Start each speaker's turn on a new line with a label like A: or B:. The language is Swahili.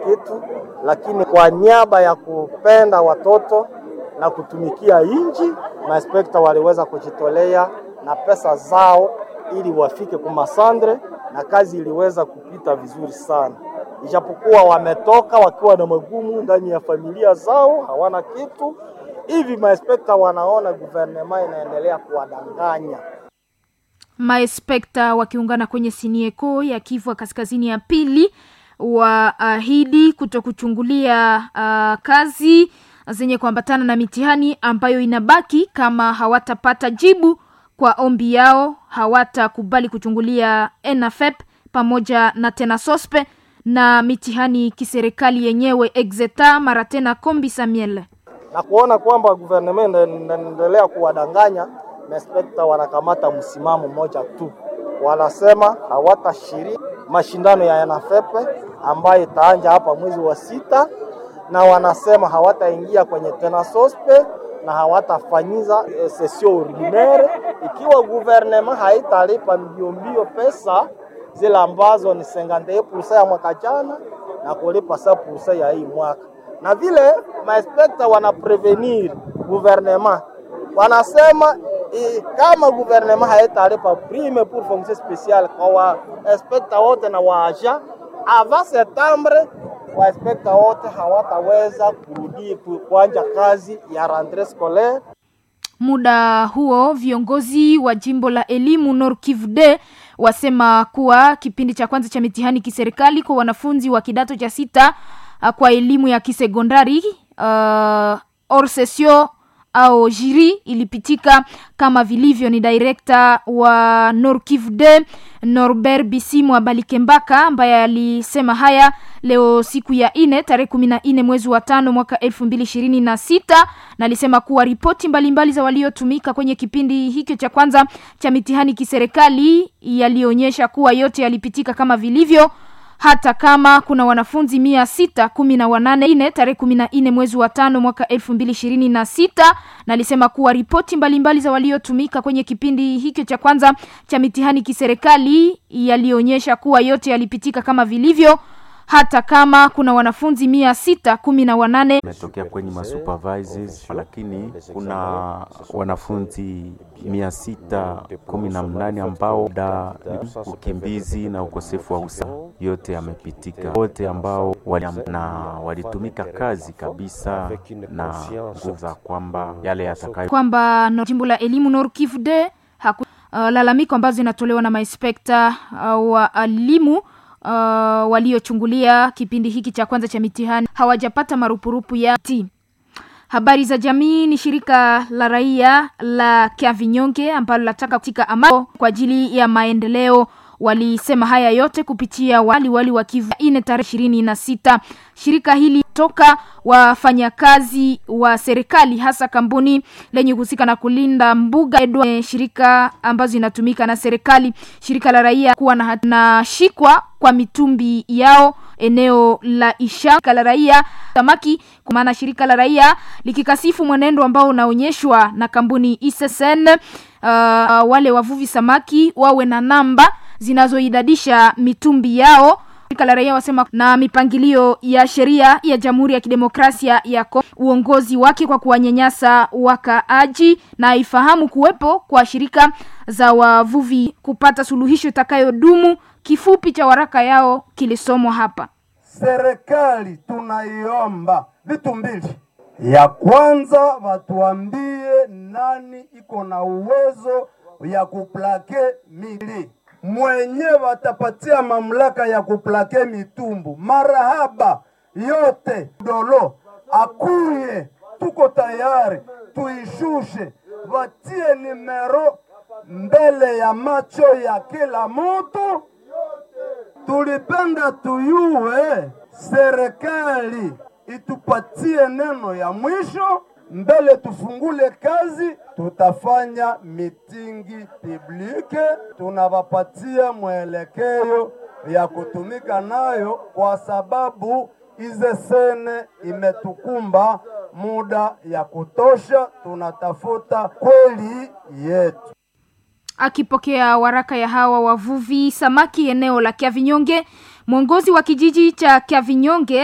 A: kitu, lakini kwa niaba ya kupenda watoto na kutumikia nchi, mainspekta waliweza kujitolea na pesa zao ili wafike kumasandre na kazi iliweza kupita vizuri sana, ijapokuwa wametoka wakiwa na magumu ndani ya familia zao, hawana kitu hivi. Mainspekta wanaona guvernema inaendelea kuwadanganya.
B: Maespekta wakiungana kwenye sinieko ya Kivu Kaskazini ya pili waahidi kuto kuchungulia uh, kazi zenye kuambatana na mitihani ambayo inabaki kama hawatapata jibu kwa ombi yao, hawatakubali kuchungulia ENAFEP pamoja na tena sospe na mitihani kiserikali yenyewe exeta mara tena kombi Samuel
A: na kuona kwamba guvernema inaendelea kuwadanganya Inspekta wanakamata msimamo mmoja tu, wanasema hawatashiriki mashindano ya ENAFEP ambayo itaanja hapa mwezi wa sita, na wanasema hawataingia kwenye tena sospe na hawatafanyiza e, sesio ordinaire ikiwa guvernema haitalipa mbio mbio pesa zile ambazo ni 51% ya mwaka jana na kulipa 7% ya hii mwaka, na vile mainspekta wana prevenir guvernema wanasema I, kama guvernema haitalipa prime pour fonction speciale kwa wa inspekta wote na waaja avant septembre, wa inspekta wote hawataweza kurudi kuanja kazi ya rentree scolaire.
B: Muda huo viongozi wa jimbo la elimu Nord Kivu de wasema kuwa kipindi cha kwanza cha mitihani kiserikali kwa wanafunzi wa kidato cha sita kwa elimu ya kisekondari uh, hors session au jiri ilipitika kama vilivyo. Ni direkta wa Nord Kivu de Norbert Bisimu Abalikembaka ambaye alisema haya leo siku ya ine tarehe kumi na nne mwezi wa tano mwaka elfu mbili ishirini na sita na alisema kuwa ripoti mbalimbali za waliotumika kwenye kipindi hicho cha kwanza cha mitihani kiserikali yalionyesha kuwa yote yalipitika kama vilivyo hata kama kuna wanafunzi mia sita kumi na wanane ine tarehe kumi na nne mwezi wa tano mwaka elfu mbili ishirini na sita na alisema kuwa ripoti mbalimbali za waliotumika kwenye kipindi hicho cha kwanza cha mitihani kiserikali yalionyesha kuwa yote yalipitika kama vilivyo hata kama kuna wanafunzi mia sita kumi na wanane
C: imetokea kwenye masupervisors, lakini kuna wanafunzi mia sita kumi na mnane ambao da ukimbizi na ukosefu wa usawa yote yamepitika. Wote ambao wali, na walitumika kazi kabisa na nguvu za kwamba yale yatakayo
B: kwamba no, jimbo la elimu Nord Kivu de haku, uh, lalamiko ambazo zinatolewa na mainspekta uh, wa elimu Uh, waliochungulia kipindi hiki cha kwanza cha mitihani hawajapata marupurupu ya ti. Habari za jamii ni shirika la raia la Kiavinyonge ambalo linataka katika amani kwa ajili ya maendeleo. Walisema haya yote kupitia wali wali wa Kivu ine tarehe ishirini na sita. Shirika hili toka wafanyakazi wa serikali hasa kampuni lenye kuhusika na kulinda mbuga edwa, shirika ambazo inatumika na serikali, shirika la raia kuwa na, na shikwa kwa mitumbi yao eneo la Isha la raia samaki, kwa maana shirika la raia likikasifu mwenendo ambao unaonyeshwa na kampuni ISSN. Uh, wale wavuvi samaki wawe na namba zinazoidadisha mitumbi yao. Shirika la raia wasema na mipangilio ya sheria ya Jamhuri ya Kidemokrasia ya Kongo, uongozi wake kwa kuwanyanyasa wakaaji, na ifahamu kuwepo kwa shirika za wavuvi kupata suluhisho itakayodumu. Kifupi cha waraka yao kilisomwa hapa.
D: Serikali tunaiomba vitu mbili. Ya kwanza watuambie nani iko na uwezo ya kuplake mili mwenye watapatia mamlaka ya kuplake mitumbu marahaba yote dolo akuye, tuko tayari tuishushe, watie nimero mbele ya macho ya kila mtu. Tulipenda tuyue serikali itupatie neno ya mwisho mbele tufungule kazi, tutafanya mitingi publike, tunawapatia mwelekeo ya kutumika nayo, kwa sababu ize sene imetukumba muda ya kutosha, tunatafuta kweli yetu.
B: Akipokea waraka ya hawa wavuvi samaki eneo la Kiavinyonge, mwongozi wa kijiji cha Kiavinyonge